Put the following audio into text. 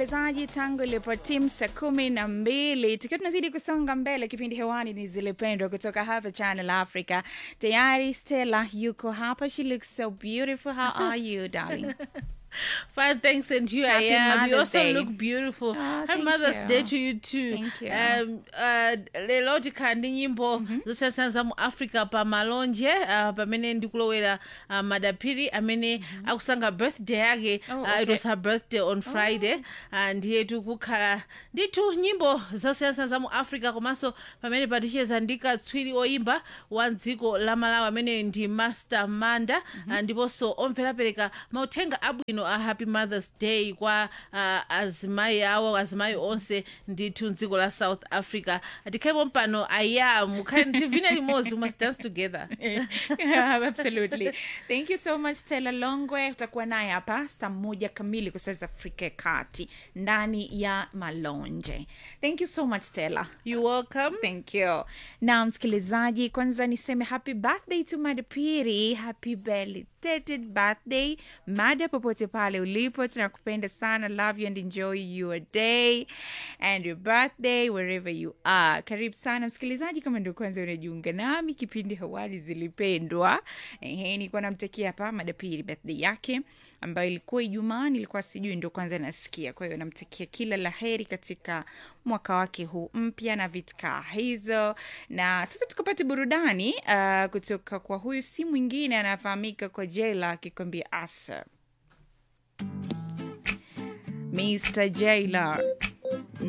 msikilizaji, tangu ilipotimu saa kumi na mbili tukiwa tunazidi kusonga mbele, kipindi hewani ni Zilipendwa kutoka hapa Channel Africa. Tayari Stella yuko hapa, she looks so beautiful. How are you darling? Fine, thanks, and you. Happy I am. You Mother's also Day. look beautiful. Ah, Happy thank Mother's you. Day to you too. Thank you. Um, uh, lero tikandi nyimbo zosiyana za mu africa pa malonje uh, pamene ndikulowera uh, madapiri amene akusanga birthday yake Oh, uh, it okay. was her birthday on friday uh, ndiye tikukhala ndithu nyimbo zosiyana za mu africa komanso pamene paticheza ndi katswiri oyimba wa dziko la malawi amene ndi master manda uh, ndiponso omvera apereka mauthenga abwino a happy mothers day kwa uh, azimayi awo azimayi onse ndithu mdziko la south africa tikhalepo mpano ayam tivine limodzi we must dance together yeah, absolutely. Thank you so much Stella Longwe. Utakuwa naye hapa saa moja kamili kwa saa za Afrika ya Kati ndani ya Malonje. Thank you so much Stella. you welcome Thank you. Na msikilizaji, kwanza niseme happy birthday to Mada Piri. Happy belated birthday Mada, popote pale ulipo, tunakupenda sana. Love you and enjoy your day and your birthday wherever you are. Karibu sana msikilizaji, kama ndio kwanza unajiunga nami, kipindi hawali zilipendwa. Ehe, nilikuwa namtakia hapa Mada Piri birthday yake ambayo ilikuwa Ijumaa, nilikuwa sijui, ndio kwanza nasikia. Kwa hiyo namtakia kila la heri katika mwaka wake huu mpya na vitkaa hizo. Na sasa tukapata burudani uh, kutoka kwa huyu si mwingine anafahamika kwa Jela akikwambia asa Mr. Jailer.